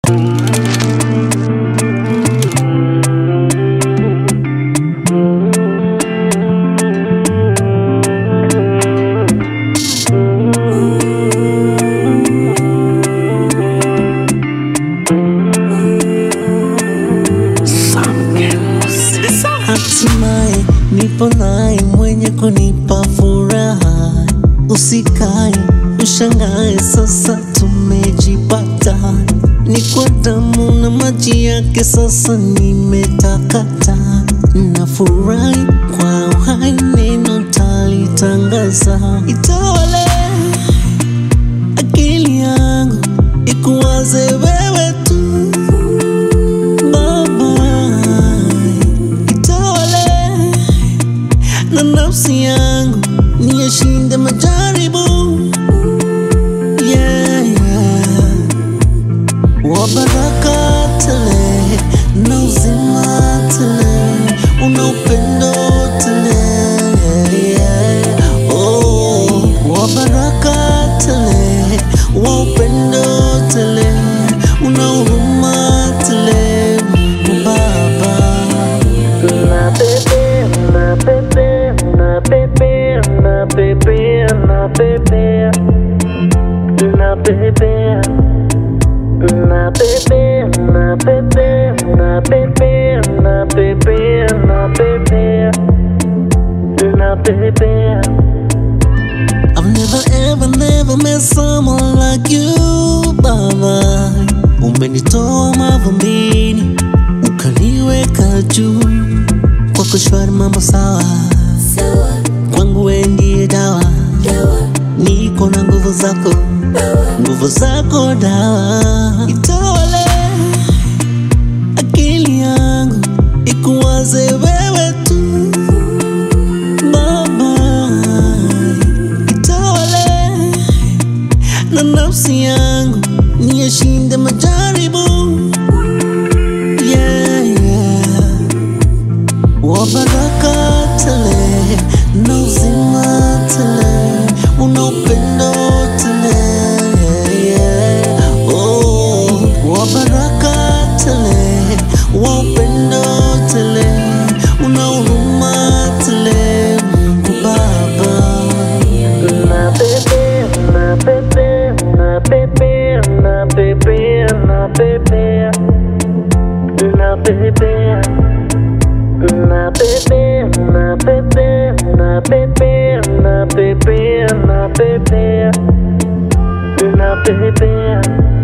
Hatimaye nipo naye mwenye kunipa furaha, usikae ushangae, sasa tumejipata, ni kwa damu na maji yake, sasa nimetakata, nafurahi kwa uhai, neno talitangaza, itawale akili yangu ikuwaze wewe tu Baba, itawale na nafsi yangu niyashinde majaribu yeah, yeah. wa baraka tele na uzima tele una upendo tele yeah. oh, wa baraka tele wa upendo tele una huruma tele Baba Na bebé, na bebé, na bebé, na bebé, na bebé, na bebé, na bebé, na bebé, na bebé, na bebé, na bebé, na bebé. I've never ever never met someone like you Baba, umenitoa mavumbini ukaniweka juu, kwako shwari mambo sawa, kwangu wewe ndiye dawa, niko na nguvu zako, nguvu zako dawa, itawale akili yangu ikuwaze wewe tu Baba, itawale na nafsi yangu niyashinde majaribu yeah, yeah. wa baraka tele na uzima tele una upendo tele yeah. oh, wa baraka tele wa upendo tele una huruma tele Mungu Baba Na bebé, na bebé, na bebé, na bebé, na bebé, na bebé, na bebé, na bebé, na bebé, na bebé, na bebé, na bebé.